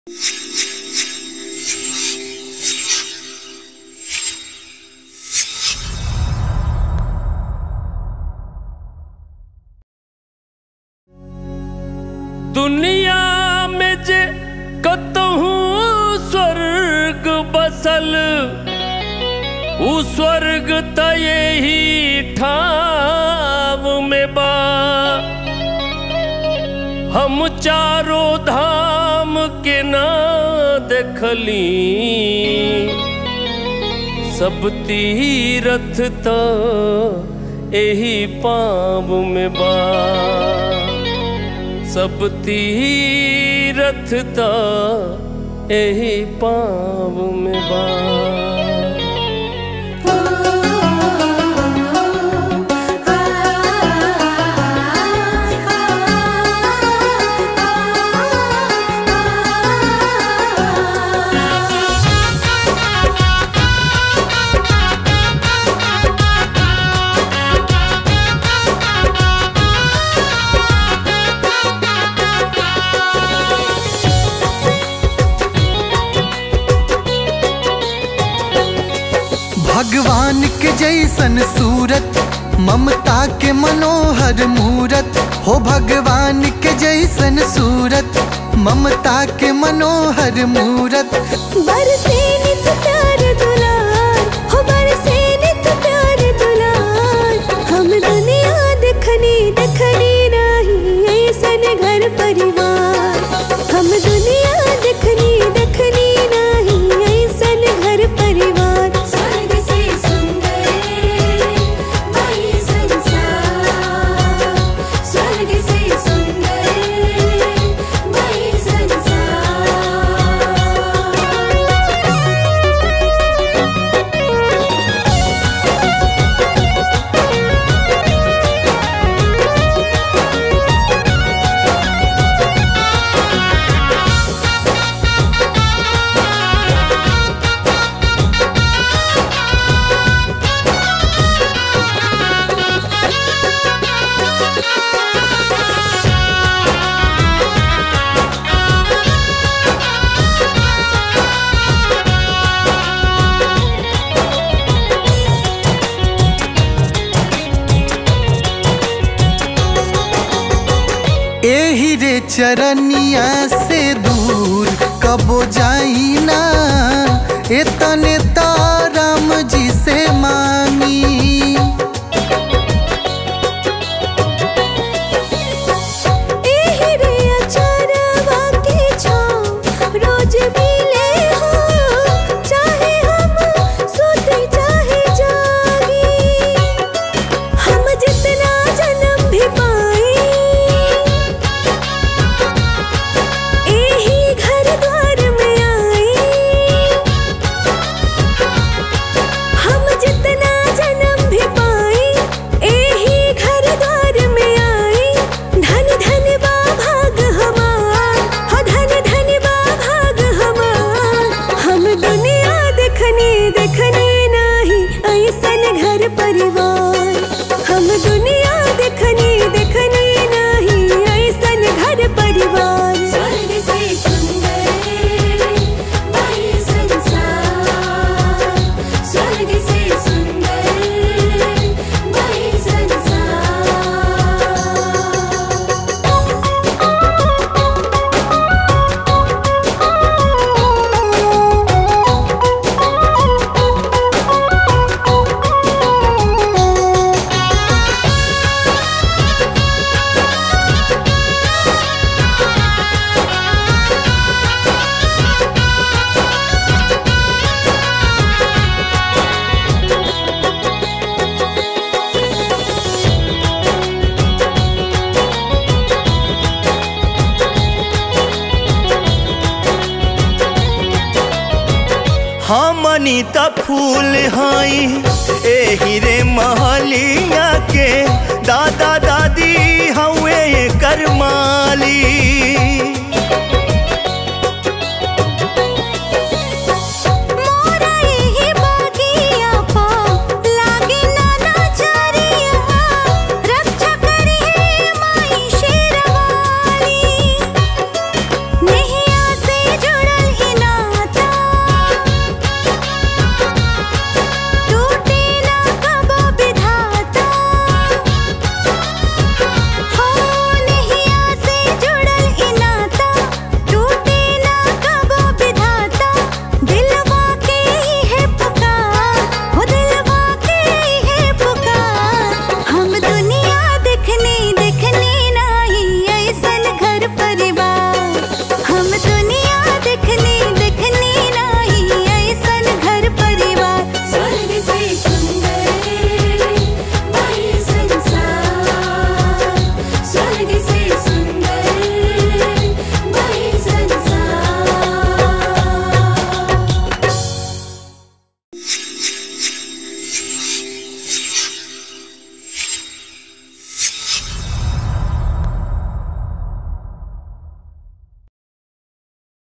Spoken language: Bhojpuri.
दुनिया में जे कतहु स्वर्ग बसल उ स्वर्ग त यही ठाव में बा हम चारों धाम के ना देखली सब तीरथ त एही पाव में बा सब तीरथ त एही पाव में बा भगवान के जैसन सूरत ममता के मनोहर मूरत हो भगवान के जैसन सूरत ममता के मनोहर मूरत बरसे नित प्यार दुलार हो बरसे नित प्यार दुलार हम दुनिया देखनी देखनी नहीं ऐसन घर परिवार हम दुनिया देखनी देखनी नहीं ऐसन घर परिवार स्वर्ग से सुंदर वही संसार स्वर्ग से सुंदर वही संसार एही रे चरनिया से दूर कबो जाई ना एतने ताराम जी से मांगी एही रे अचारवा के छाँव रोज मिले हो चाहे हम सोते चाहे जागी हम जितना जन्म भी पाए एही घर द्वार में आए हम जितना जन्म भी पाए एही घर द्वार में आए धन धन बा भाग हमार हो धन धन बा भाग हमार हम दुनिया देखनी देखनी नहीं ऐसन घर परिवार हम दुनिया देखनी देखनी नहीं ऐसन घर परिवार स्वर्ग से सुंदर वही संसार स्वर्ग से सुंदर वही संसार हमनी त फूल हई एही रे महलिया के दादा दादी हवे कर माली